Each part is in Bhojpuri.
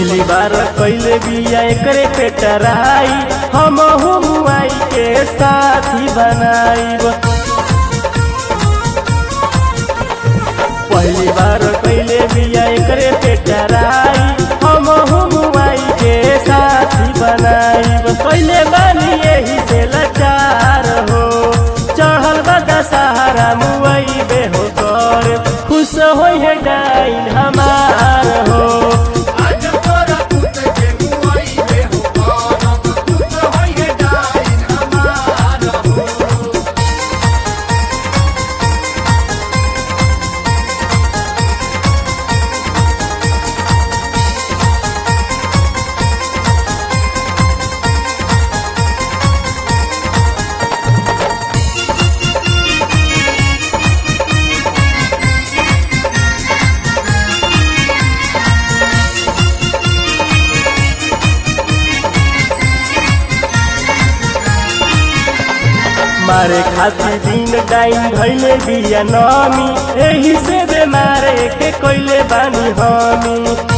पहली बार कैले बिया एकरे पे टराई हम मुआई के साथी बनाईब पहली बार कैले बिया एकरे पे टराई हम मुआई के साथी बनाईब कैले बानी यही से लाचार हो चढ़ल बदा सहारा मुआई बे हो कर खुश होई है डाइन हमार हो आज तोरा पुत के मुआई बे हो करब खुश होइए डाइन हमार हो मारे खातिर दिन डाइन भैले बिया नमी एही से बेमारे के कोइले बानी हमी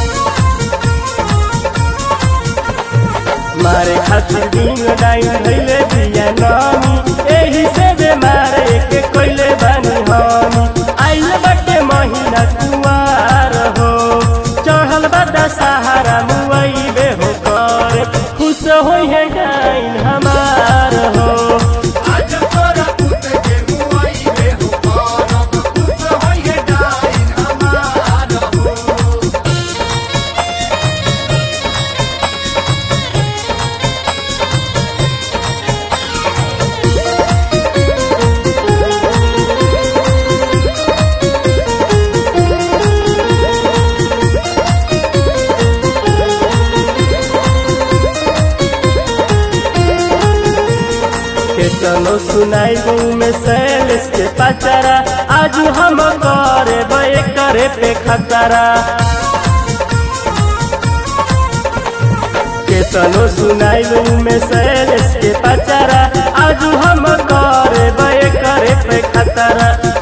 मारे खातिर दिन डाइन भैले बिया नमी एही से बेमारे के कोइले बानी हमी आइल बटे महीना कुवार हो चढ़ल बदा सहारा मुआई बे हो कर खुश होई है डाइन हमार हो आज तोरा पुत के मुआई बे हो करब खुश होइए डाइन हमार हो केतनो सुनाई में सैलेस के पचरा आज हम करे बे करे पे खतरा केतनो सुनाई में सैलेस के पचरा आज हम करे बे करे पे खतरा